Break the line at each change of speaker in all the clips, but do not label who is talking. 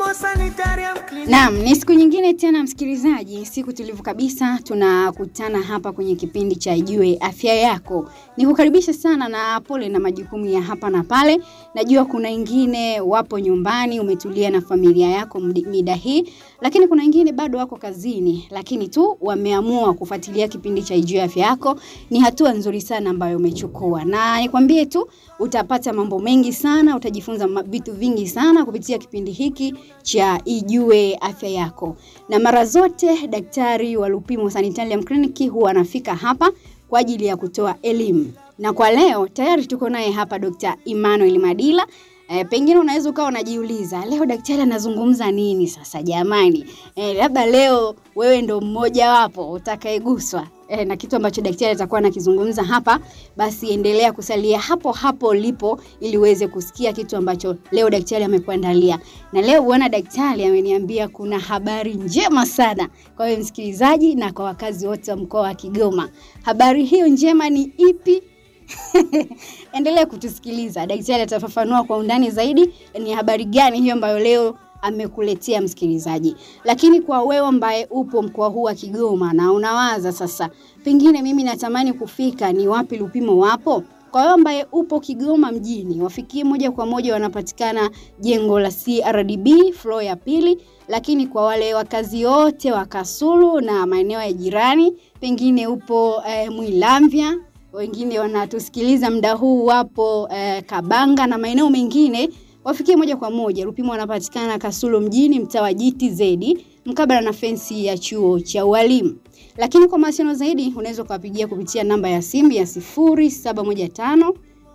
Sanitarium Clinic.
Naam, ni siku nyingine tena msikilizaji, siku tulivu kabisa, tunakutana hapa kwenye kipindi cha Ijue Afya Yako. Nikukaribisha sana na pole na majukumu ya hapa na pale. Najua kuna wengine wapo nyumbani, umetulia na familia yako mdi- mida hii, lakini kuna wengine bado wako kazini, lakini tu wameamua kufuatilia kipindi cha Ijue Afya Yako. Ni hatua nzuri sana ambayo umechukua, na nikwambie tu utapata mambo mengi sana, utajifunza ma- vitu vingi sana kupitia kipindi hiki cha Ijue Afya Yako. Na mara zote daktari wa Lupimo Sanitarium Clinic huwa anafika hapa kwa ajili ya kutoa elimu. Na kwa leo tayari tuko naye hapa Dr. Emmanuel Madila. E, pengine unaweza ukawa unajiuliza leo daktari anazungumza nini sasa jamani? E, labda leo wewe ndo mmoja wapo utakayeguswa e, na kitu ambacho daktari atakuwa anakizungumza hapa, basi endelea kusalia hapo hapo ulipo ili uweze kusikia kitu ambacho leo daktari amekuandalia. Na leo bwana daktari ameniambia kuna habari njema sana kwa wewe msikilizaji na kwa wakazi wote wa mkoa wa Kigoma. Habari hiyo njema ni ipi? Endelea kutusikiliza. Daktari atafafanua kwa undani zaidi ni habari gani hiyo ambayo leo amekuletea msikilizaji. Lakini kwa wewe ambaye upo mkoa huu wa Kigoma na unawaza sasa, pengine mimi natamani kufika, ni wapi Lupimo wapo? Kwa wewe ambaye upo Kigoma mjini, wafikie moja kwa moja, wanapatikana jengo la CRDB floor ya pili. Lakini kwa wale wakazi wote wa Kasulu na maeneo ya jirani, pengine upo eh, Mwilamvya wengine wanatusikiliza muda huu wapo eh, Kabanga na maeneo mengine, wafikie moja kwa moja. Lupimo wanapatikana Kasulu mjini, mtaa wa GTZ, mkabala na fensi ya chuo cha ualimu. Lakini kwa mawasiliano zaidi unaweza ukawapigia kupitia namba ya simu ya 0715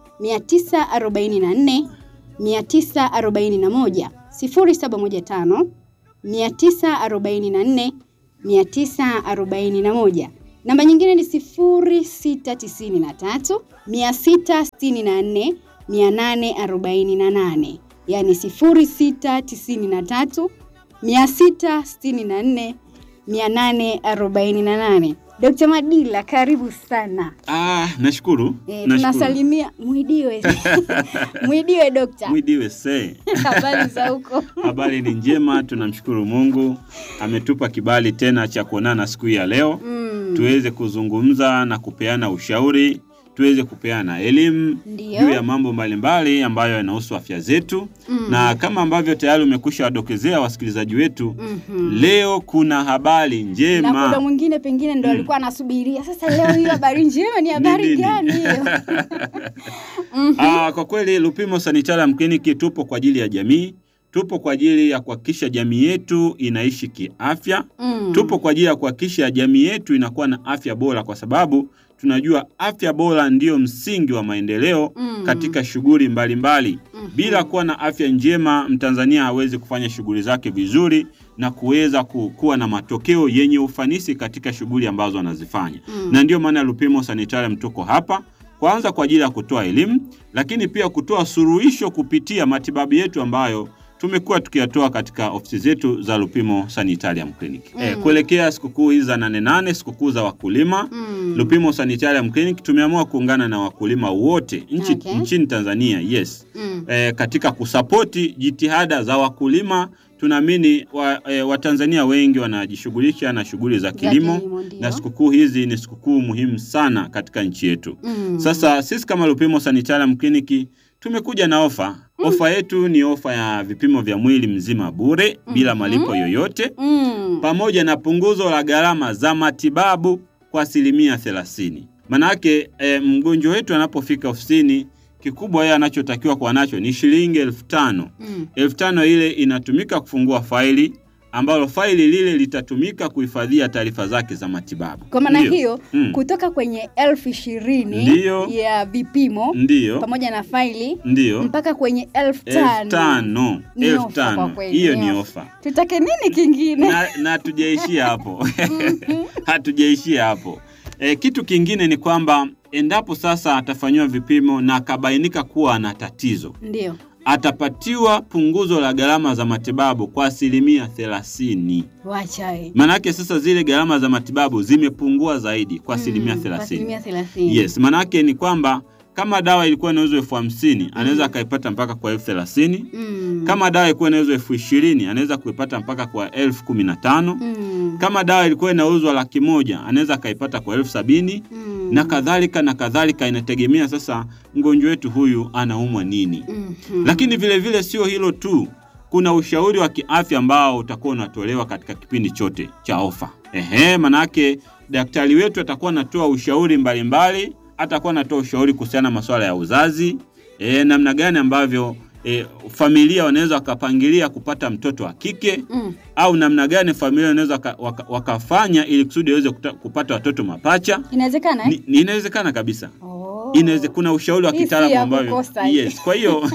944 941 0715 944 941. Namba nyingine ni 0693 664 848, yaani 0693 664 848. Dr. Madila, karibu sana.
Ah, nashukuru.
E,
nashukuru.
tunasalimia Mwidiwe. Mwidiwe dokta.
Mwidiwe se.
Habari za huko?
Habari ni njema, tunamshukuru Mungu ametupa kibali tena cha kuonana siku hii ya leo
Mm.
tuweze kuzungumza na kupeana ushauri, tuweze kupeana elimu
Ndio.
juu ya mambo mbalimbali ambayo yanahusu afya zetu
Mm.
na kama ambavyo tayari umekwisha wadokezea wasikilizaji wetu
Mhm.
leo kuna habari
na kuna
njema
mwingine pengine ndo alikuwa anasubiria sasa leo hiyo habari njema ni habari
nini?
gani hiyo
Ah, kwa kweli Lupimo Sanitarium Clinic tupo kwa ajili ya jamii, tupo kwa ajili ya kuhakikisha jamii yetu inaishi kiafya,
Mm.
tupo kwa ajili ya kuhakikisha jamii yetu inakuwa na afya bora, kwa sababu tunajua afya bora ndiyo msingi wa maendeleo
Mm.
katika shughuli mbalimbali.
Mhm.
Bila kuwa na afya njema, Mtanzania hawezi kufanya shughuli zake vizuri na kuweza ku- kuwa na matokeo yenye ufanisi katika shughuli ambazo anazifanya
Mm.
na ndio maana Lupimo Sanitarium tuko hapa kwanza kwa ajili ya kutoa elimu, lakini pia kutoa suluhisho kupitia matibabu yetu ambayo tumekuwa tukiyatoa katika ofisi zetu za Lupimo Sanitarium Clinic. Eh, kuelekea sikukuu hizi za nane nane, sikukuu za wakulima
Mm.
Lupimo Sanitarium Clinic tumeamua kuungana na wakulima wote nchi,
Okay.
nchini Tanzania yes
Mm.
e, katika kusapoti jitihada za wakulima. Tunaamini wa, e, Watanzania wengi wanajishughulisha na shughuli za kilimo,
kilimo, ndio.
na sikukuu hizi ni sikukuu muhimu sana katika nchi yetu.
Mm.
Sasa sisi kama Lupimo Sanitarium Clinic tumekuja na ofa. Ofa yetu ni ofa ya vipimo vya mwili mzima bure bila malipo yoyote
Mm.
pamoja na punguzo la gharama za matibabu kwa asilimia thelathini. Manake e, mgonjwa wetu anapofika ofisini, kikubwa yeye anachotakiwa kuwa nacho ni shilingi elfu tano.
Mm.
Elfu tano ile inatumika kufungua faili ambalo faili lile litatumika kuhifadhia taarifa zake za matibabu.
Kwa maana
Ndiyo.
hiyo
Mm.
kutoka kwenye elfu ishirini
Ndiyo.
ya vipimo
Ndiyo,
pamoja na faili
ndiyo.
mpaka kwenye elfu
elfu
tano
tano
Ni
elfu
ofa kwa
tano
kweli,
hiyo
ni
ni
ofa.
ofa
tutake nini kingine?
na, na hatujaishia hapo hatujaishia hapo e, kitu kingine ni kwamba endapo sasa atafanyiwa vipimo na akabainika kuwa ana tatizo
Ndio.
atapatiwa punguzo la gharama za matibabu kwa asilimia thelathini
Wacha we.
maanake sasa zile gharama za matibabu zimepungua zaidi kwa asilimia
Mm, kwa
thelathini
asilimia thelathini.
yes maanake ni kwamba kama dawa ilikuwa inauzwa elfu hamsini anaweza akaipata mpaka kwa elfu thelathini
Mm.
kama dawa ilikuwa inauzwa elfu ishirini anaweza kuipata mpaka kwa elfu kumi na tano
Mm.
kama dawa ilikuwa inauzwa laki moja anaweza akaipata kwa elfu sabini
Mm.
na kadhalika na kadhalika. Inategemea sasa mgonjwa wetu huyu anaumwa nini.
Mhm.
Lakini vile vile sio hilo tu, kuna ushauri wa kiafya ambao utakuwa unatolewa katika kipindi chote cha ofa. Ehe, manake daktari wetu atakuwa anatoa ushauri mbalimbali, atakuwa anatoa ushauri kuhusiana na masuala ya uzazi, e, namna gani ambavyo e, familia wanaweza wakapangilia kupata mtoto wa kike
Mm.
au namna gani familia wanaweza waka, waka, wakafanya ili kusudi waweze kuta- kupata watoto mapacha.
Inawezekana eh?
Ni, ni inawezekana kabisa.
Oh.
Inaweze, kuna ushauri wa
Hii si
kitaalamu
ya
ambavyo
kukosa hii.
yes. Kwa hiyo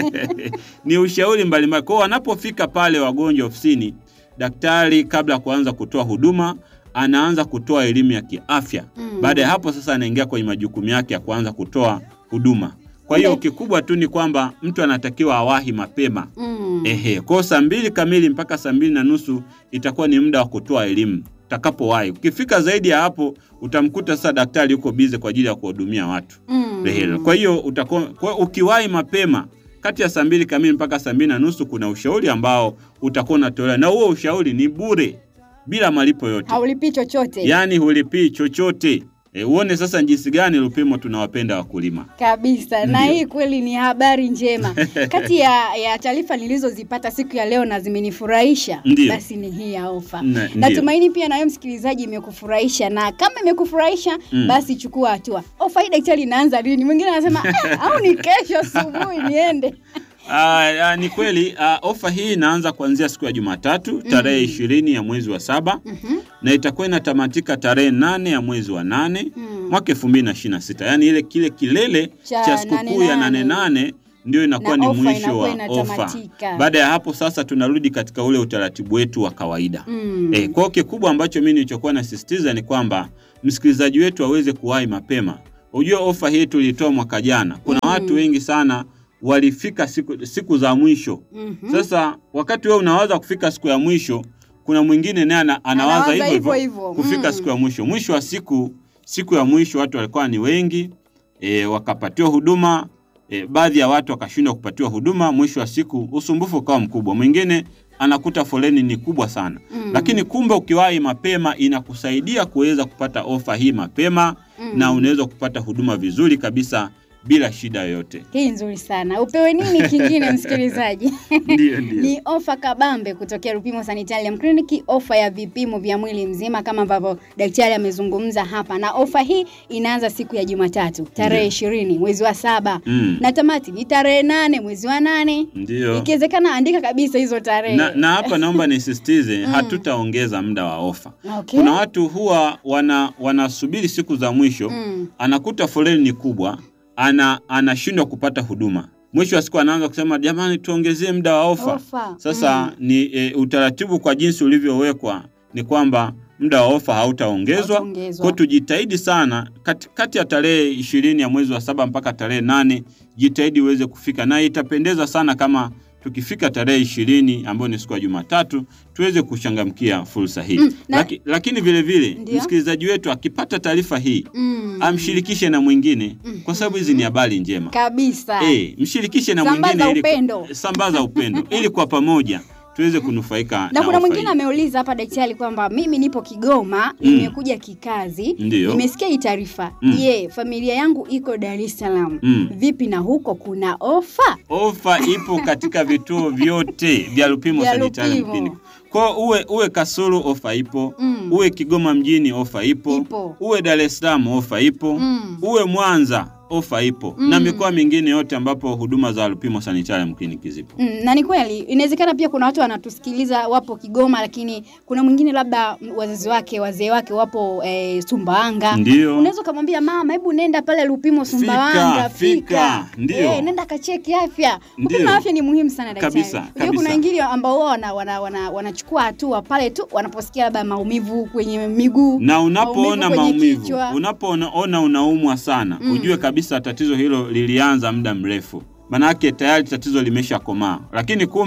ni ushauri mbalimbali. Kwa hiyo wanapofika pale wagonjwa ofisini, daktari kabla ya kuanza kutoa huduma anaanza kutoa elimu ya kiafya.
Mm.
Baada ya hapo sasa anaingia kwenye majukumu yake ya kuanza kutoa huduma. Kwa hiyo
Okay.
kikubwa tu ni kwamba mtu anatakiwa awahi mapema.
Mm.
Ehe, kwa hiyo saa mbili kamili mpaka saa mbili na nusu itakuwa ni muda wa kutoa elimu utakapowahi. Ukifika zaidi ya hapo utamkuta sasa daktari yuko bize kwa ajili ya kuhudumia watu.
Mm.
Ehe, Kwa hiyo utakuwa kwa ukiwahi mapema kati ya saa mbili kamili mpaka saa mbili na nusu kuna ushauri ambao utakuwa unatolewa, na huo ushauri ni bure bila malipo yote,
Haulipii chochote.
yaani hulipii chochote. E, uone sasa jinsi gani Lupimo tunawapenda wakulima.
kabisa na
Ndio.
hii kweli ni habari njema kati ya, ya taarifa nilizozipata siku ya leo na zimenifurahisha
Ndio.
basi ni hii ya ofa
Na- ndio.
natumaini pia nawe msikilizaji imekufurahisha na kama imekufurahisha
Mm.
basi chukua hatua ofa hii daktari inaanza lini mwingine anasema "Ah, au ni kesho asubuhi niende
Ah, ah, ni kweli ah, ofa hii inaanza kuanzia siku ya Jumatatu tarehe ishirini ya mwezi wa saba
Mhm.
na itakuwa inatamatika tarehe nane ya mwezi wa nane
Mm.
mwaka elfu mbili na ishirini na sita yaani ile kile kilele
Cha
cha sikukuu ya
nane
nane nane ndio inakuwa
Na
ni
ofa
mwisho
inakuwa
wa ofa.
inatamatika.
Baada ya hapo sasa tunarudi katika ule utaratibu wetu wa kawaida.
Mm.
Eh, kwa hiyo kikubwa ambacho mimi nilichokuwa nasisitiza ni kwamba msikilizaji wetu aweze kuwahi mapema. Unajua ofa hii tulitoa mwaka jana, kuna
Mm.
watu wengi sana walifika siku, siku za mwisho.
Mhm.
Sasa wakati wewe unawaza kufika siku ya mwisho, kuna mwingine naye ana- anawaza
Anawaza
hivyo
hivyo
hivyo
hivyo.
kufika
Mm.
siku ya mwisho. Mwisho wa siku, siku ya mwisho watu walikuwa ni wengi e, wakapatiwa huduma e, baadhi ya watu wakashindwa kupatiwa huduma. Mwisho wa siku usumbufu ukawa mkubwa, mwingine anakuta foleni ni kubwa sana
Mm.
lakini kumbe ukiwahi mapema inakusaidia kuweza kupata ofa hii mapema
Mm.
na unaweza kupata huduma vizuri kabisa bila shida yoyote.
hii nzuri sana upewe nini kingine msikilizaji
Ndio, ndio.
ni ofa kabambe kutokea Rupimo Sanitarium Clinic, ofa ya vipimo vya mwili mzima kama ambavyo daktari amezungumza hapa, na ofa hii inaanza siku ya Jumatatu tarehe
Ndio.
ishirini mwezi wa saba
Mm.
na tamati ni tarehe nane mwezi wa nane.
Ndio.
Ikiwezekana andika kabisa hizo tarehe.
Na, na hapa naomba nisisitize hatutaongeza muda wa ofa.
Okay.
Kuna watu huwa wana wanasubiri siku za mwisho
Mm.
anakuta foleni ni kubwa, ana anashindwa kupata huduma. Mwisho wa siku anaanza kusema jamani, tuongezee muda wa ofa.
Ofa.
Sasa ni e, utaratibu kwa jinsi ulivyowekwa ni kwamba muda wa ofa hautaongezwa.
Hautaongezwa.
Kwa hiyo tujitahidi sana kati, kati ya tarehe ishirini ya mwezi wa saba mpaka tarehe nane jitahidi uweze kufika, na itapendeza sana kama tukifika tarehe ishirini ambayo ni siku ya Jumatatu tuweze kuchangamkia fursa hii
Mm, na-
Laki, lakini vile vile
Ndio.
msikilizaji wetu akipata taarifa hii
Mm.
amshirikishe na mwingine kwa sababu hizi ni habari njema.
kabisa.
Eh, mshirikishe na
Sambaza
mwingine ili
upendo.
sambaza upendo ili kwa pamoja tuweze kunufaika
na
na
kuna
ofa
mwingine
hii.
ameuliza hapa daktari kwamba mimi nipo Kigoma
Mm.
nimekuja kikazi
Ndio.
nimesikia hii taarifa
Mm.
je familia yangu iko Dar es Salaam
Mm.
vipi na huko kuna ofa
Ofa ipo katika vituo vyote vya Lupimo
Vya
Sanitarium
Lupimo.
Clinic. Kwa uwe uwe Kasulu ofa ipo,
Mm.
uwe Kigoma mjini ofa ipo,
Ipo.
uwe Dar es Salaam ofa ipo,
Mm.
uwe Mwanza ofa ipo
Mm.
na mikoa mingine yote ambapo huduma za Lupimo Sanitarium Clinic zipo.
Mm, na ni kweli inawezekana pia kuna watu wanatusikiliza wapo Kigoma lakini kuna mwingine labda wazazi wake wazee wake wapo eh, Sumbawanga
Ndio.
unaweza ukamwambia mama hebu nenda pale Lupimo Sumbawanga
fika, ndio.
Eh, nenda kacheki afya
Ndio.
kupima afya ni muhimu sana daktari
Kabisa,
Unajua
kabisa.
kuna wengine ambao wao wana, wana, wana, wanachukua hatua pale tu wanaposikia labda maumivu kwenye miguu
na unapoona
kwenye
maumivu,
kichwa.
unapoona ona unaumwa sana
Mm.
ujue kabisa tatizo hilo lilianza muda mrefu, manake tayari tatizo limesha komaa, lakini kumbe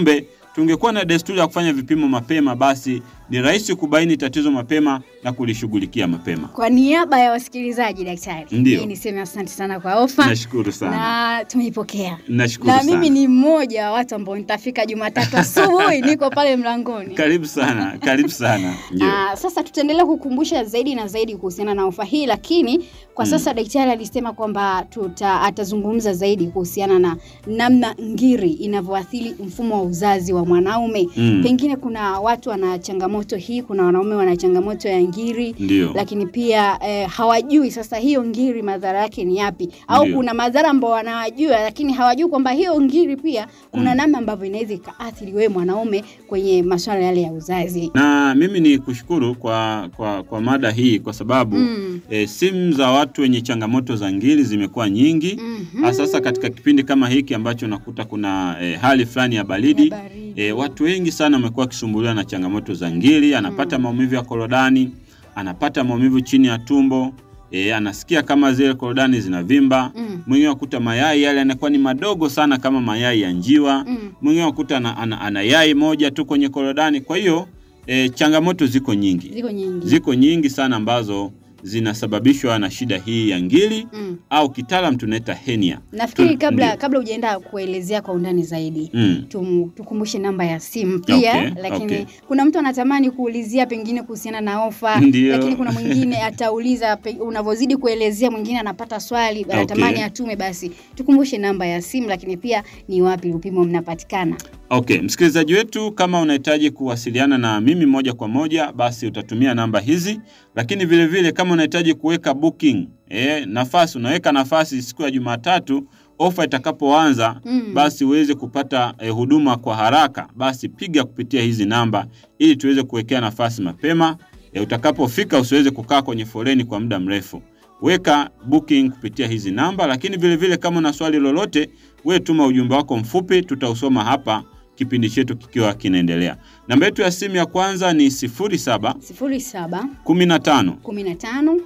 tungekuwa na desturi ya kufanya vipimo mapema, basi ni rahisi kubaini tatizo mapema na kulishughulikia mapema.
Kwa niaba ya wasikilizaji, daktari,
Ndio.
mimi niseme asante sana kwa ofa
Nashukuru sana,
na tumeipokea
nashukuru
na
sana.
mimi ni mmoja wa watu ambao nitafika Jumatatu asubuhi, niko pale mlangoni.
Karibu sana, karibu sana. Ndio.
Ah, sasa tutaendelea kukumbusha zaidi na zaidi kuhusiana na ofa hii, lakini kwa
Mm.
sasa daktari alisema kwamba tuta atazungumza zaidi kuhusiana na namna ngiri inavyoathiri mfumo wa uzazi wa mwanaume.
Mm.
Pengine kuna watu wana changamoto hii, kuna wanaume wana changamoto ya ngiri
Ndio.
lakini pia eh, hawajui sasa hiyo ngiri madhara yake ni yapi, au
Ndio.
kuna madhara ambao wanawajua, lakini hawajui kwamba hiyo ngiri pia kuna
Mm.
namna ambavyo inaweza ikaathiri wewe mwanaume kwenye masuala yale ya uzazi.
Na mimi ni kushukuru kwa, kwa, kwa mada hii kwa sababu
Mm.
e, simu za watu wenye changamoto za ngiri zimekuwa nyingi
Mhm.
hasa sasa katika kipindi kama hiki ambacho unakuta kuna e, hali fulani ya baridi.
Ya baridi.
E, watu wengi sana wamekuwa wakisumbuliwa na changamoto za ngiri, anapata maumivu ya korodani, anapata maumivu chini ya tumbo, e, anasikia kama zile korodani zinavimba.
Mm.
Mwingine wakuta mayai yale yanakuwa ni madogo sana kama mayai ya njiwa.
Mm.
Mwingine wakuta ana, ana, ana yai moja tu kwenye korodani. Kwa hiyo e, changamoto ziko nyingi,
Ziko nyingi.
ziko nyingi sana ambazo zinasababishwa na shida hii ya ngiri
Mm.
au kitaalam tunaita hernia.
Nafikiri
Tu-
kabla
ndio.
kabla hujaenda kuelezea kwa undani zaidi
Mm.
tum, tukumbushe namba ya simu pia
Okay,
lakini
okay.
kuna mtu anatamani kuulizia pengine kuhusiana na ofa
Ndio.
lakini kuna mwingine atauliza pe- unavyozidi kuelezea mwingine anapata swali anatamani
Okay.
atume basi tukumbushe namba ya simu lakini pia ni wapi Lupimo mnapatikana
Okay, msikilizaji wetu, kama unahitaji kuwasiliana na mimi moja kwa moja, basi utatumia namba hizi, lakini vile vile kama unahitaji kuweka booking eh, nafasi, unaweka nafasi siku ya Jumatatu ofa itakapoanza
Mm.
basi uweze kupata eh, huduma kwa haraka, basi piga kupitia hizi namba ili tuweze kuwekea nafasi mapema. Eh, utakapofika usiweze kukaa kwenye foleni kwa muda mrefu. Weka booking kupitia hizi namba, lakini vile vile kama una swali lolote, we tuma ujumbe wako mfupi, tutausoma hapa kipindi chetu kikiwa kinaendelea. Namba yetu ya simu ya kwanza ni 07
07
15
15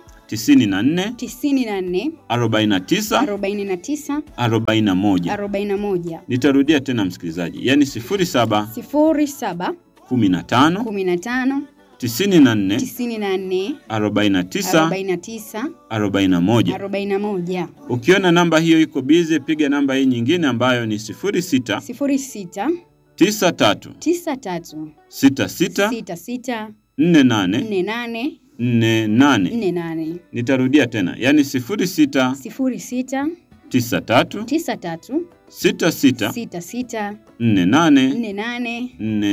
94
94
49
49
41.
41
Nitarudia tena msikilizaji, yaani 07
07
15
15
94
94
49
49
41.
41
Ukiona namba hiyo iko bize, piga namba hii nyingine ambayo ni 06
06
93
93
66
66
48
48
48.
48
Nitarudia tena, yaani 06
06
93
93
66
66
48
48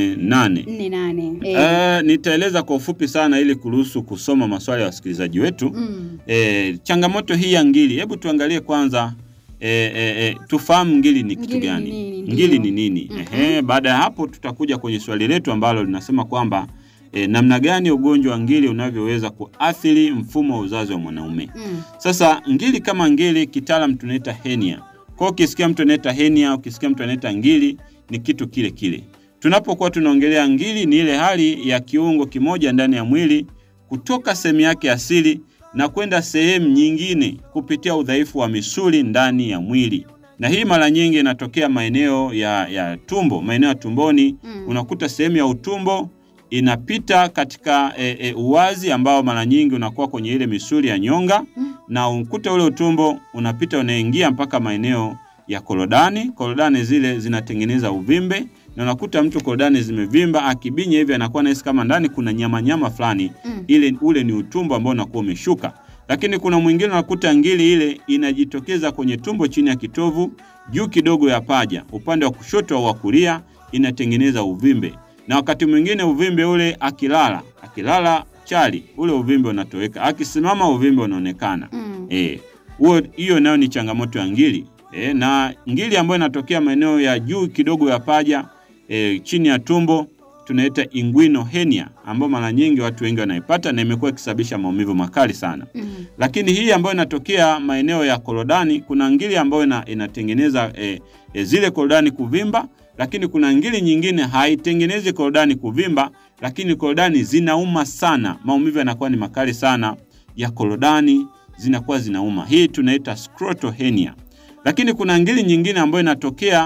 48.
48 eh,
Eh, nitaeleza kwa ufupi sana ili kuruhusu kusoma maswali ya wasikilizaji wetu.
mm,
E, changamoto hii ya ngiri, hebu tuangalie kwanza e, e, e, tufahamu ngiri ni kitu
Ngiri ni
gani?
nini, ndio.
Ngiri ni nini?
Mhm.
Ehe, baada ya hapo tutakuja kwenye swali letu ambalo linasema kwamba e, namna gani ugonjwa wa ngiri unavyoweza kuathiri mfumo wa uzazi wa mwanaume.
mm,
Sasa ngiri kama ngiri kitaalam tunaita hernia. Kwa hiyo ukisikia mtu anaita hernia, ukisikia mtu anaita ngiri ni kitu kile kile. Tunapokuwa tunaongelea ngiri ni ile hali ya kiungo kimoja ndani ya mwili kutoka sehemu yake asili na kwenda sehemu nyingine kupitia udhaifu wa misuli ndani ya mwili. Na hii mara nyingi inatokea maeneo ya, ya tumbo, maeneo ya tumboni.
Mm.
Unakuta sehemu ya utumbo inapita katika e, e, uwazi ambao mara nyingi unakuwa kwenye ile misuli ya nyonga
Mm.
na ukuta ule utumbo unapita unaingia mpaka maeneo ya korodani. Korodani zile zinatengeneza uvimbe na unakuta mtu korodani zimevimba, akibinya hivi anakuwa nahisi kama ndani kuna nyama nyama fulani,
mm,
ile ule ni utumbo ambao unakuwa umeshuka. Lakini kuna mwingine unakuta ngili ile inajitokeza kwenye tumbo chini ya kitovu, juu kidogo ya paja, upande wa kushoto au wa kulia, inatengeneza uvimbe. Na wakati mwingine uvimbe ule akilala, akilala chali, ule uvimbe unatoweka, akisimama uvimbe unaonekana.
mm,
Eh, huo hiyo nayo ni changamoto ya ngiri. Eh, na ngiri ambayo inatokea maeneo ya juu kidogo ya paja eh, chini ya tumbo tunaita inguinal hernia ambayo mara nyingi watu wengi wanaipata na imekuwa ikisababisha maumivu makali sana.
mm,
Lakini hii ambayo inatokea maeneo ya korodani, kuna ngiri ambayo ina, inatengeneza eh, eh, zile korodani kuvimba, lakini kuna ngiri nyingine haitengenezi korodani kuvimba, lakini korodani zinauma sana, maumivu yanakuwa ni makali sana ya korodani, zinakuwa zinauma. Hii tunaita scrotal hernia. Lakini kuna ngiri nyingine ambayo inatokea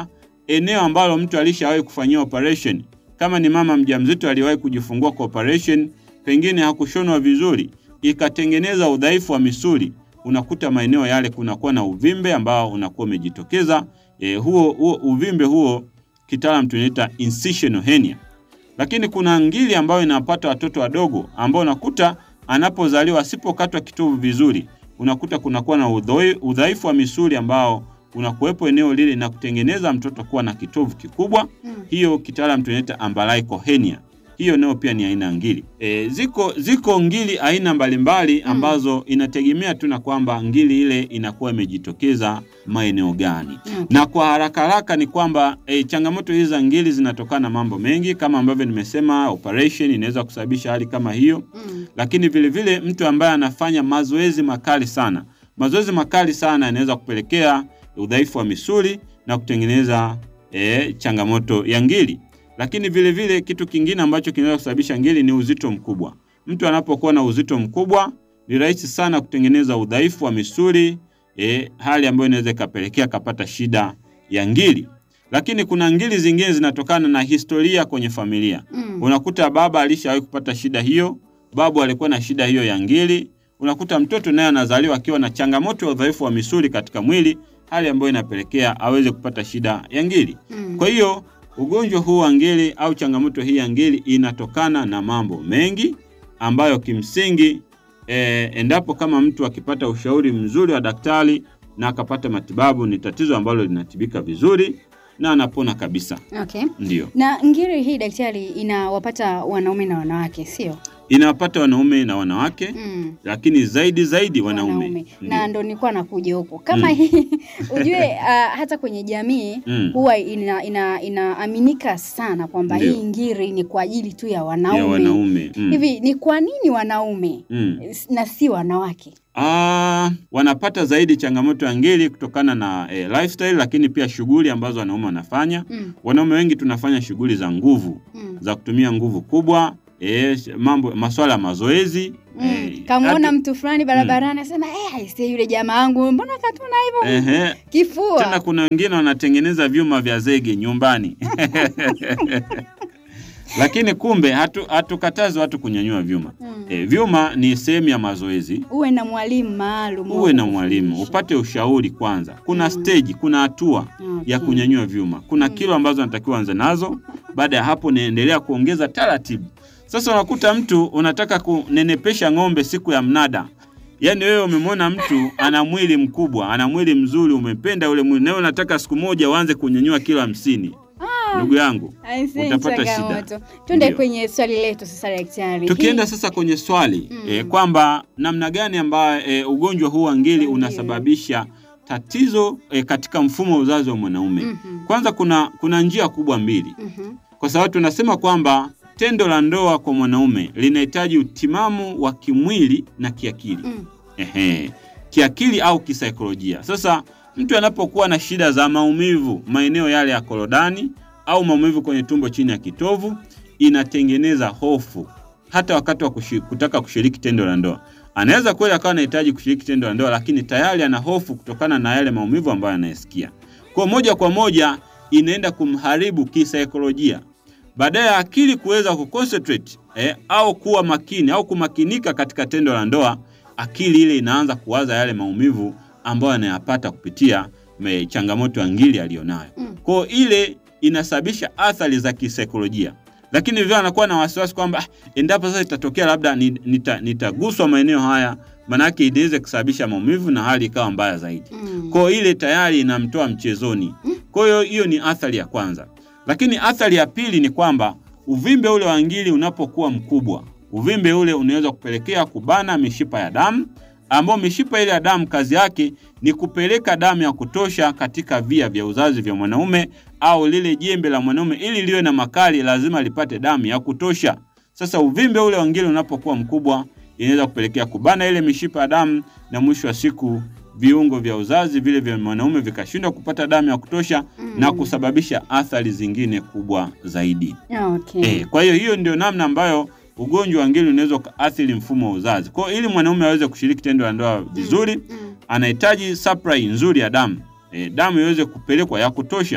eneo ambalo mtu alishawahi kufanyia operation. Kama ni mama mjamzito aliwahi kujifungua kwa operation, pengine hakushonwa vizuri, ikatengeneza udhaifu wa misuli, unakuta maeneo yale kunakuwa na uvimbe ambao unakuwa umejitokeza. E, huo, huo uvimbe huo kitaalam tunaita incisional hernia. Lakini kuna ngili ambayo inapata watoto wadogo ambao unakuta anapozaliwa asipokatwa kitovu vizuri, unakuta kunakuwa na udhoi- udhaifu wa misuli ambao unakuwepo eneo lile na kutengeneza mtoto kuwa na kitovu kikubwa.
Mm.
Hiyo kitaalam tunaita umbilical hernia. Hiyo nayo pia ni aina ya ngili. E, ziko ziko ngili aina mbalimbali ambazo inategemea tu na kwamba ngili ile inakuwa imejitokeza maeneo gani.
Okay.
Na kwa haraka haraka ni kwamba e, changamoto hizi za ngili zinatokana na mambo mengi kama ambavyo nimesema, operation inaweza kusababisha hali kama hiyo
Mm.
lakini vile vile mtu ambaye anafanya mazoezi makali sana, mazoezi makali sana yanaweza kupelekea udhaifu wa misuli na kutengeneza e, changamoto ya ngili. Lakini vile vile kitu kingine ambacho kinaweza kusababisha ngili ni uzito mkubwa. Mtu anapokuwa na uzito mkubwa ni rahisi sana kutengeneza udhaifu wa misuli e, hali ambayo inaweza ikapelekea kapata shida ya ngili. Lakini kuna ngili zingine zinatokana na historia kwenye familia.
Mm.
Unakuta baba alishawahi kupata shida hiyo, babu alikuwa na shida hiyo ya ngili. Unakuta mtoto naye anazaliwa akiwa na changamoto ya udhaifu wa misuli katika mwili, hali ambayo inapelekea aweze kupata shida ya ngili.
Mm.
Kwa hiyo ugonjwa huu wa ngili au changamoto hii ya ngili inatokana na mambo mengi ambayo kimsingi e, endapo kama mtu akipata ushauri mzuri wa daktari na akapata matibabu, ni tatizo ambalo linatibika vizuri na anapona kabisa.
Okay.
Ndio
Na ngiri hii daktari inawapata wanaume na wanawake, sio?
inawapata wanaume na wanawake
Mm.
lakini zaidi zaidi wanaume,
na
Ndio.
ndo nilikuwa nakuja huko kama
Mm.
hii ujue uh, hata kwenye jamii
Mm.
huwa ina, ina, inaaminika sana kwamba
Ndio.
hii ngiri ni kwa ajili tu ya wanaume,
ya wanaume mm.
hivi ni kwa nini wanaume
Mm.
na si wanawake
Ah, wanapata zaidi changamoto ya ngiri kutokana na eh, lifestyle lakini pia shughuli ambazo wanaume wanafanya.
mm.
Wanaume wengi tunafanya shughuli za nguvu
Mm.
za kutumia nguvu kubwa eh, mambo masuala ya mazoezi
Mm.
eh,
kamwona
hatu-
mtu fulani barabarani asema eh, aisee, yule jamaa wangu mbona katuna hivyo
ehe, tena
kifua
kuna wengine wanatengeneza vyuma vya zege nyumbani lakini kumbe hatu- hatukatazi watu kunyanyua vyuma
Mm.
eh, vyuma ni sehemu ya mazoezi
uwe na mwalimu maalum wa
uwe na mwalimu
kufundisha.
upate ushauri kwanza. Kuna
Mm.
stage, kuna hatua ya
Okay.
kunyanyua vyuma, kuna
Mm.
kilo ambazo natakiwa anze nazo. Baada ya hapo, naendelea kuongeza taratibu. Sasa unakuta mtu unataka kunenepesha ng'ombe siku ya mnada, yaani wewe umemwona mtu ana mwili mkubwa, ana mwili mzuri, umependa ule mwili, na wewe unataka siku moja uanze kunyanyua kilo hamsini. Ndugu yangu,
Aisee,
utapata shida.
changamoto. Twende
Ndio.
kwenye swali letu sasa daktari.
Tukienda
Hii-
sasa kwenye swali
Mm.
eh, kwamba namna gani ambayo eh, ugonjwa huu wa ngiri
Ngiri.
unasababisha tatizo eh, katika mfumo wa uzazi wa mwanaume.
Mhm.
Kwanza kuna kuna njia kubwa mbili,
Mhm.
kwa sababu tunasema kwamba tendo la ndoa kwa mwanaume linahitaji utimamu wa kimwili na kiakili.
Mm.
Ehe, kiakili au kisaikolojia. Sasa mtu anapokuwa na shida za maumivu maeneo yale ya korodani au maumivu kwenye tumbo chini ya kitovu, inatengeneza hofu hata wakati wa kushi, kutaka kushiriki tendo la ndoa. Anaweza kweli akawa anahitaji kushiriki tendo la ndoa, lakini tayari ana hofu kutokana na yale maumivu ambayo anayesikia. Kwa moja kwa moja inaenda kumharibu kisaikolojia baadaye ya akili kuweza kuconcentrate eh, au kuwa makini au kumakinika katika tendo la ndoa, akili ile inaanza kuwaza yale maumivu ambayo anayapata kupitia me, changamoto ya ngiri aliyonayo.
Mm.
Kwa hiyo ile inasababisha athari za kisaikolojia, lakini vile anakuwa na wasiwasi kwamba "Ah, endapo sasa itatokea labda ni- nita- nitaguswa maeneo haya, manake inaweza kusababisha maumivu na hali ikawa mbaya zaidi.
Mm.
Kwa hiyo ile tayari inamtoa mchezoni. Kwa hiyo hiyo ni athari ya kwanza, lakini athari ya pili ni kwamba uvimbe ule wa ngiri unapokuwa mkubwa, uvimbe ule unaweza kupelekea kubana mishipa ya damu, ambao mishipa ile ya damu kazi yake ni kupeleka damu ya kutosha katika via vya uzazi vya mwanaume au lile jembe la mwanaume, ili liwe na makali, lazima lipate damu ya kutosha. Sasa uvimbe ule wa ngiri unapokuwa mkubwa, inaweza kupelekea kubana ile mishipa ya damu, na mwisho wa siku viungo vya uzazi vile vya mwanaume vikashindwa kupata damu ya kutosha
Mm.
na kusababisha athari zingine kubwa zaidi.
Okay.
Eh, kwa hiyo hiyo ndio namna ambayo ugonjwa wa ngiri unaweza ukaathiri mfumo wa uzazi. Kwa hiyo ili mwanaume aweze kushiriki tendo la ndoa vizuri,
Mm.
anahitaji supply nzuri ya damu. E, damu iweze kupelekwa ya kutosha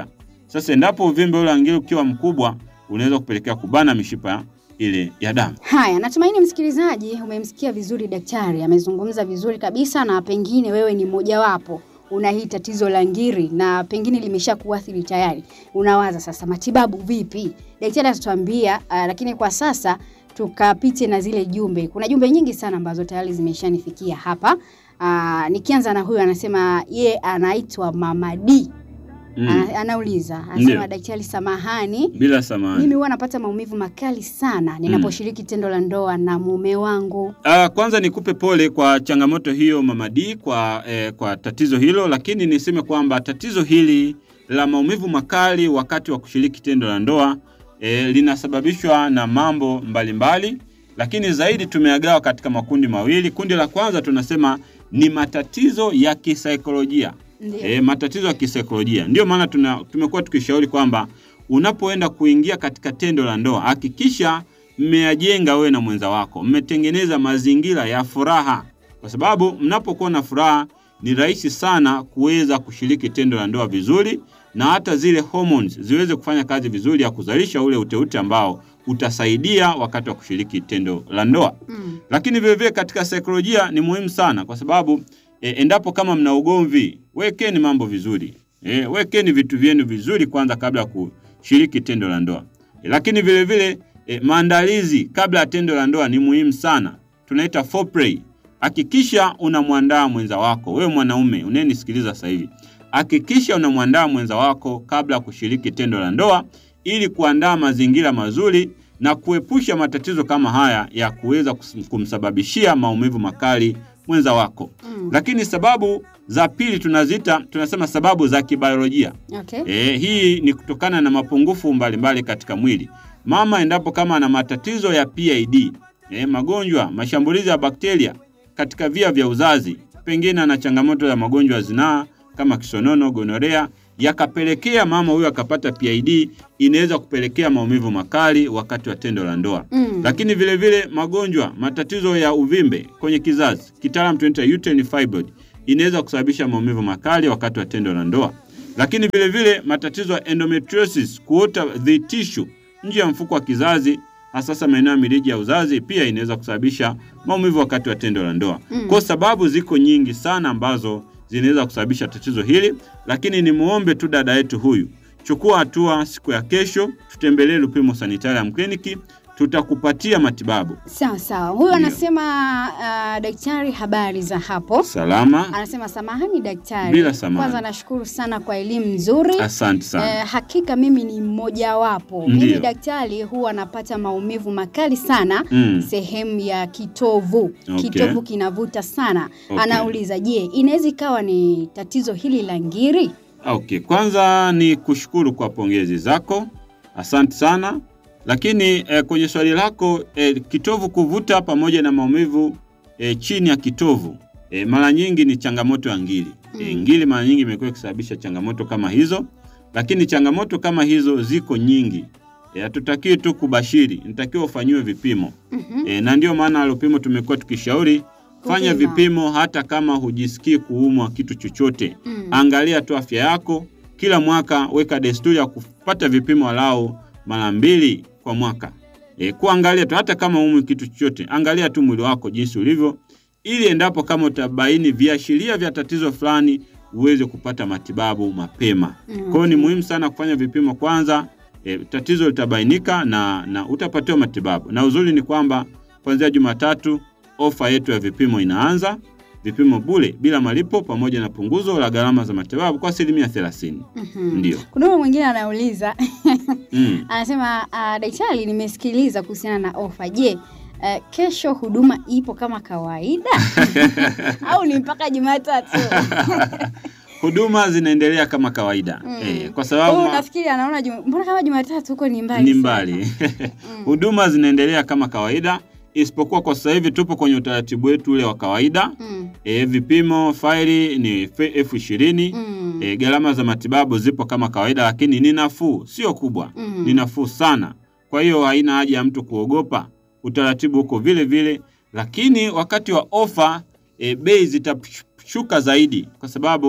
Sasa endapo uvimbe ule wa ngiri ukiwa mkubwa, unaweza kupelekea kubana mishipa ile ya damu.
Haya, natumaini msikilizaji umemsikia vizuri daktari, amezungumza vizuri kabisa, na pengine wewe ni mmojawapo una hii tatizo la ngiri na pengine limesha kuathiri tayari. Unawaza sasa matibabu vipi? Daktari atatuambia, uh, lakini kwa sasa tukapite na zile jumbe. Kuna jumbe nyingi sana ambazo tayari zimeshanifikia hapa. Uh, nikianza na huyu anasema ye anaitwa Mama D.
Mm.
Ana, anauliza anasema
Ndio.
daktari, samahani
Bila samani.
mimi huwa napata maumivu makali sana ninaposhiriki tendo la ndoa na mume wangu.
Ah, kwanza nikupe pole kwa changamoto hiyo Mama D kwa, eh, kwa tatizo hilo, lakini niseme kwamba tatizo hili la maumivu makali wakati wa kushiriki tendo la ndoa eh, linasababishwa na mambo mbalimbali mbali, lakini zaidi tumeagawa katika makundi mawili. Kundi la kwanza tunasema ni matatizo ya kisaikolojia.
Ndio.
E, matatizo ya kisaikolojia. Ndio maana tuna- tumekuwa tukishauri kwamba unapoenda kuingia katika tendo la ndoa hakikisha mmeyajenga wewe na mwenza wako, mmetengeneza mazingira ya furaha, kwa sababu mnapokuwa na furaha ni rahisi sana kuweza kushiriki tendo la ndoa vizuri, na hata zile hormones ziweze kufanya kazi vizuri ya kuzalisha ule uteute ambao utasaidia wakati wa kushiriki tendo la ndoa.
Mm.
Lakini vile vile katika saikolojia ni muhimu sana kwa sababu e, endapo kama mna ugomvi, wekeni mambo vizuri. E, wekeni vitu vyenu vizuri kwanza kabla ya kushiriki tendo la ndoa. E, lakini vile vile e, maandalizi kabla ya tendo la ndoa ni muhimu sana. Tunaita foreplay. Hakikisha unamwandaa mwenza wako, wewe mwanaume unayenisikiliza sasa hivi. Hakikisha unamwandaa mwenza wako kabla ya kushiriki tendo la ndoa ili kuandaa mazingira mazuri na kuepusha matatizo kama haya ya kuweza kus- kumsababishia maumivu makali mwenza wako.
Mm.
Lakini sababu za pili tunaziita tunasema sababu za kibiolojia.
Okay.
E, hii ni kutokana na mapungufu mbalimbali katika mwili. Mama endapo kama ana matatizo ya PID, e, magonjwa, mashambulizi ya bakteria katika via vya uzazi, pengine ana changamoto ya magonjwa ya zinaa kama kisonono, gonorea, yakapelekea mama huyo akapata PID, inaweza kupelekea maumivu makali wakati wa tendo la ndoa.
Mm.
Lakini vile vile magonjwa, matatizo ya uvimbe kwenye kizazi, kitaalamu tunaita uterine fibroid, inaweza kusababisha maumivu makali wakati wa tendo la ndoa. Lakini vile vile matatizo ya endometriosis, kuota the tissue nje ya mfuko wa kizazi, hasa maeneo ya mirija ya uzazi, pia inaweza kusababisha maumivu wakati wa tendo la ndoa.
Mm.
Kwa sababu ziko nyingi sana ambazo zinaweza kusababisha tatizo hili, lakini ni muombe tu dada yetu huyu, chukua hatua siku ya kesho, tutembelee Lupimo Sanitarium Clinic, tutakupatia matibabu
Sawa sawa. Huyu
Ndio.
anasema uh, daktari, habari za hapo?
salama.
Anasema samahani daktari.
Bila samahani.
Kwanza nashukuru sana kwa elimu nzuri.
Asante sana.
Eh, hakika mimi ni mmojawapo.
Ndio.
Mimi daktari huwa napata maumivu makali sana
Mm.
sehemu ya kitovu.
Okay.
Kitovu kinavuta sana.
Okay.
Anauliza, je, inaweza ikawa ni tatizo hili la ngiri?
Okay, kwanza ni kushukuru kwa pongezi zako, asante sana. Lakini eh, kwenye swali lako eh, kitovu kuvuta pamoja na maumivu eh, chini ya kitovu eh, mara nyingi ni changamoto ya ngiri. Eh,
Mm.
ngiri mara nyingi imekuwa ikisababisha changamoto kama hizo, lakini changamoto kama hizo ziko nyingi. Eh, Hatutakiwi tu kubashiri, nitakiwa ufanyiwe vipimo
Mhm.
e, na ndio maana Lupimo tumekuwa tukishauri fanya
Kupima.
vipimo hata kama hujisikii kuumwa kitu chochote.
Mm.
Angalia tu afya yako kila mwaka, weka desturi ya kupata vipimo walau mara mbili kwa mwaka. E, kuangalia tu hata kama umwi kitu chochote, angalia tu mwili wako jinsi ulivyo, ili endapo kama utabaini viashiria vya tatizo fulani uweze kupata matibabu mapema.
Mm.
Kwa hiyo ni muhimu sana kufanya vipimo kwanza. E, tatizo litabainika na, na utapatiwa matibabu. Na uzuri ni kwamba kuanzia Jumatatu ofa yetu ya vipimo inaanza, vipimo bure bila malipo, pamoja na punguzo la gharama za matibabu kwa asilimia thelathini.
Mhm.
Ndio.
Kuna huyo mwingine anauliza
Mm.
anasema uh, daktari, nimesikiliza kuhusiana na ofa. Je, uh, kesho huduma ipo kama kawaida au ni mpaka Jumatatu?
Huduma zinaendelea kama kawaida
Mm.
e, kwa
Huyu
sababu ma-
nafikiri anaona juma, mbona kama Jumatatu huko ni mbali
ni
sana?
mbali.
Mm.
Huduma zinaendelea kama kawaida, isipokuwa kwa sasa hivi tupo kwenye utaratibu wetu ule wa kawaida.
Mm.
E, vipimo faili ni fe- elfu ishirini.
Mm.
E, gharama za matibabu zipo kama kawaida, lakini ni nafuu, sio kubwa,
Mm.
ni nafuu sana. Kwa hiyo haina haja ya mtu kuogopa, utaratibu uko vile vile, lakini wakati wa ofa e, bei zitashuka zaidi, kwa sababu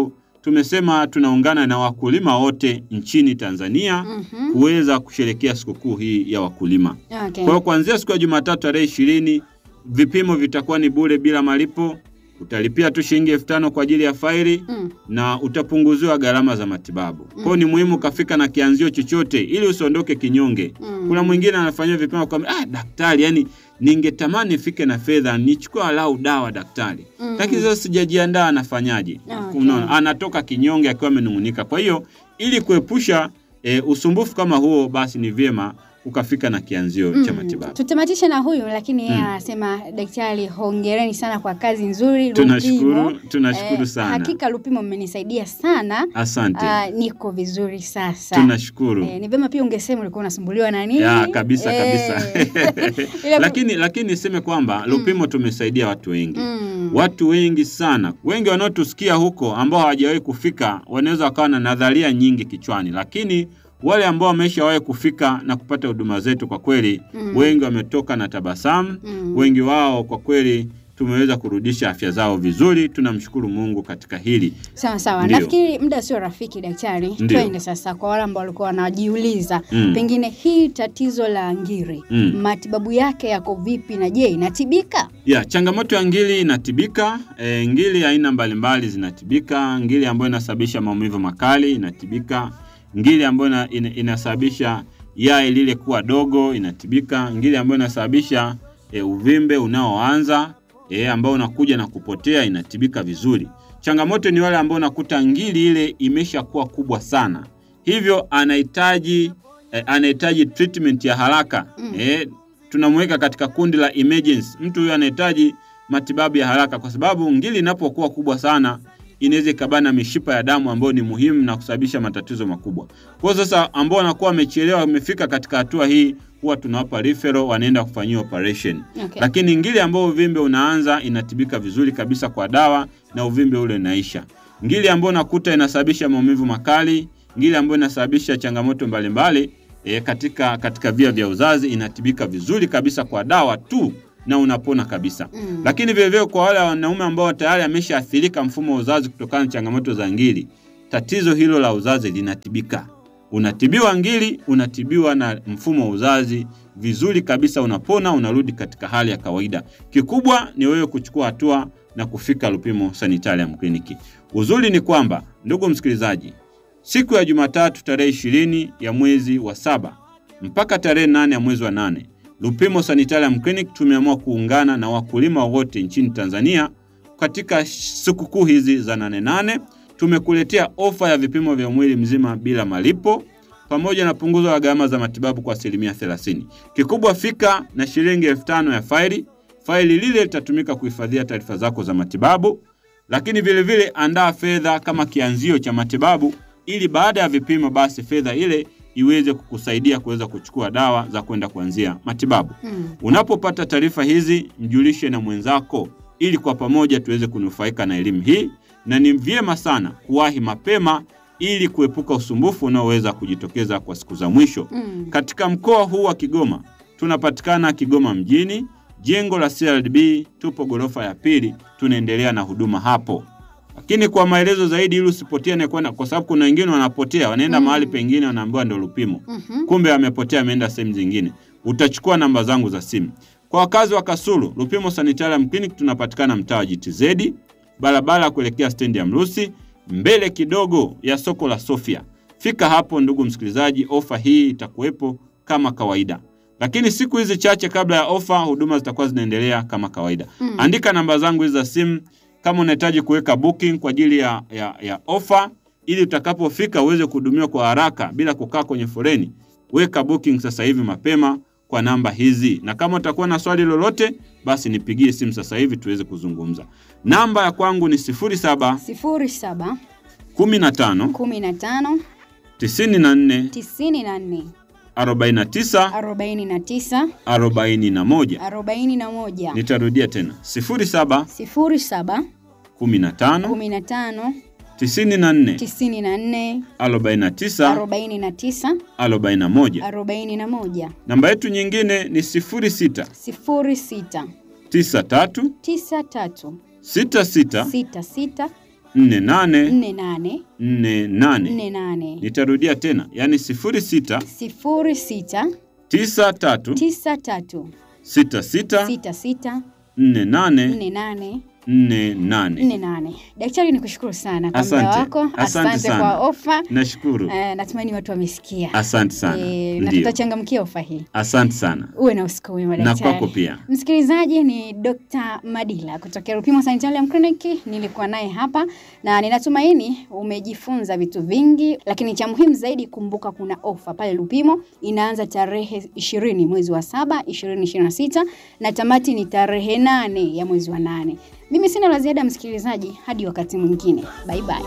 tumesema tunaungana na wakulima wote nchini Tanzania
Mhm.
kuweza kusherekea sikukuu hii ya wakulima.
Okay.
Kwa hiyo kuanzia siku ya Jumatatu tarehe ishirini vipimo vitakuwa ni bure bila malipo. Utalipia tu shilingi elfu tano kwa ajili ya faili
Mm.
na utapunguziwa gharama za matibabu. Kwa hiyo ni muhimu ukafika na kianzio chochote ili usiondoke kinyonge.
Mm.
Kuna mwingine anafanyia vipimo kwa ah, daktari, yani ningetamani nifike na fedha nichukue alau dawa daktari,
Mm.
lakini sasa sijajiandaa, anafanyaje?
Okay.
Unaona, anatoka kinyonge akiwa amenung'unika. Kwa hiyo ili kuepusha e, usumbufu kama huo, basi ni vyema ukafika na kianzio cha
Mm.
matibabu.
Tutamatishe na huyu lakini yeye
Mm.
anasema daktari, hongereni sana kwa kazi nzuri.
Tunashukuru,
Lupimo.
tunashukuru
Eh,
sana.
Hakika Lupimo mmenisaidia sana.
Asante,
Ah, niko vizuri sasa.
tunashukuru.
Eh, ni vyema pia ungesema ulikuwa unasumbuliwa na nini?
Ya, kabisa
Eh.
kabisa.
Ila-
lakini lakini niseme kwamba Lupimo tumesaidia watu wengi
Mm.
watu wengi sana. Wengi wanaotusikia huko ambao hawajawahi kufika wanaweza wakawa na nadharia nyingi kichwani, lakini wale ambao wameshawahi kufika na kupata huduma zetu, kwa kweli
Mm.
wengi wametoka na tabasamu.
Mm.
Wengi wao kwa kweli tumeweza kurudisha afya zao vizuri. Tunamshukuru Mungu katika hili.
Sawa sawa,
Ndio.
nafikiri muda sio rafiki daktari.
Ndio.
Twende sasa kwa wale ambao walikuwa wanajiuliza
Mm.
pengine hii tatizo la ngiri
Mm.
matibabu yake yako vipi na je inatibika?
Ya, changamoto ya ngiri inatibika. E, ngiri aina mbalimbali zinatibika. Ngiri ambayo inasababisha maumivu makali inatibika. Ngiri ambayo ina, ina, inasababisha yai lile kuwa dogo inatibika. Ngiri ambayo inasababisha e, uvimbe unaoanza e, ambao unakuja na kupotea inatibika vizuri. Changamoto ni wale ambao unakuta ngiri ile imeshakuwa kubwa sana, hivyo anahitaji e, anahitaji treatment ya haraka
Mm.
e, tunamweka katika kundi la emergency. Mtu huyo anahitaji matibabu ya haraka, kwa sababu ngiri inapokuwa kubwa sana inaweza ikabana mishipa ya damu ambayo ni muhimu na kusababisha matatizo makubwa. Kwa hiyo sasa, ambao wanakuwa wamechelewa, wamefika katika hatua hii, huwa tunawapa referral, wanaenda kufanyiwa operation.
Okay.
Lakini ngiri ambayo uvimbe unaanza inatibika vizuri kabisa kwa dawa na uvimbe ule unaisha. Ngiri ambayo unakuta inasababisha maumivu makali, ngiri ambayo inasababisha changamoto mbalimbali e, katika katika via vya uzazi inatibika vizuri kabisa kwa dawa tu na unapona kabisa.
Mm.
Lakini vilevile kwa wale wanaume ambao tayari ameshaathirika mfumo wa uzazi kutokana na changamoto za ngiri, tatizo hilo la uzazi linatibika. Unatibiwa ngiri, unatibiwa na mfumo wa uzazi vizuri kabisa, unapona, unarudi katika hali ya kawaida. Kikubwa ni wewe kuchukua hatua na kufika Lupimo Sanitarium Clinic. Uzuri ni kwamba, ndugu msikilizaji, siku ya Jumatatu tarehe ishirini ya mwezi wa saba mpaka tarehe nane ya mwezi wa nane Lupimo Sanitarium Clinic tumeamua kuungana na wakulima wote nchini Tanzania katika sikukuu hizi za nane nane. Tumekuletea ofa ya vipimo vya mwili mzima bila malipo pamoja na punguzo la gharama za matibabu kwa asilimia 30. Kikubwa fika na shilingi elfu tano ya faili. Faili lile litatumika kuhifadhia taarifa zako za matibabu, lakini vilevile vile andaa fedha kama kianzio cha matibabu, ili baada ya vipimo basi fedha ile iweze kukusaidia kuweza kuchukua dawa za kwenda kuanzia matibabu.
Mm.
Unapopata taarifa hizi, mjulishe na mwenzako ili kwa pamoja tuweze kunufaika na elimu hii, na ni vyema sana kuwahi mapema ili kuepuka usumbufu unaoweza kujitokeza kwa siku za mwisho.
Mm.
Katika mkoa huu wa Kigoma tunapatikana Kigoma mjini, jengo la CRDB, tupo ghorofa ya pili, tunaendelea na huduma hapo. Lakini kwa maelezo zaidi, ili usipotee na kwenda, kwa sababu kuna wengine wanapotea, wanaenda
Mm.
mahali pengine, wanaambiwa ndio Lupimo
Mhm.
kumbe amepotea ameenda sehemu zingine. Utachukua namba zangu za simu. Kwa wakazi wa Kasulu, Lupimo Sanitarium Clinic tunapatikana mtaa wa GTZ, barabara ya kuelekea stendi ya Mrusi, mbele kidogo ya soko la Sofia. Fika hapo ndugu msikilizaji, ofa hii itakuwepo kama kawaida, lakini siku hizi chache kabla ya ofa, huduma zitakuwa zinaendelea kama kawaida.
Mm.
Andika namba zangu hizi za simu kama unahitaji kuweka booking kwa ajili ya, ya, ya ofa ili utakapofika uweze kuhudumiwa kwa haraka bila kukaa kwenye foleni. Weka booking sasa hivi mapema kwa namba hizi, na kama utakuwa na swali lolote, basi nipigie simu sasa hivi tuweze kuzungumza. Namba ya kwangu ni 07
sifuri saba
15
kumi na tano
94
tisini na nne
49
arobaini na tisa
41.
arobaini na moja
Nitarudia tena 07
sifuri saba
15
kumi na tano
94
tisini na nne
49
arobaini na tisa
41.
arobaini na moja
Namba yetu nyingine ni 06
sifuri sita
93
tisa tatu
66
sita sita
nne nane
nne nane
nne nane.
nne nane
Nitarudia tena, yaani sifuri sita
sifuri sita
tisa tatu
tisa tatu
sita sita
sita sita
nne nane
nne nane
nne nane.
nne nane. Daktari, ni kushukuru sana kwa muda
Asante.
wako,
Asante
asante
sana.
kwa ofa.
Nashukuru.
Eh, natumaini watu wamesikia.
Asante sana.
Eh, na
Ndio.
tutachangamkia ofa hii.
Asante sana.
Uwe na usiku mwema
Na
daktari.
kwako pia.
Msikilizaji ni Dr. Madila kutokea Rupimo Sanitarium Clinic. Nilikuwa naye hapa na ninatumaini umejifunza vitu vingi, lakini cha muhimu zaidi, kumbuka kuna ofa pale Rupimo inaanza tarehe ishirini mwezi wa saba ishirini ishirini na sita na tamati ni tarehe nane ya mwezi wa nane. Mimi sina la ziada msikilizaji, hadi wakati mwingine, bye bye.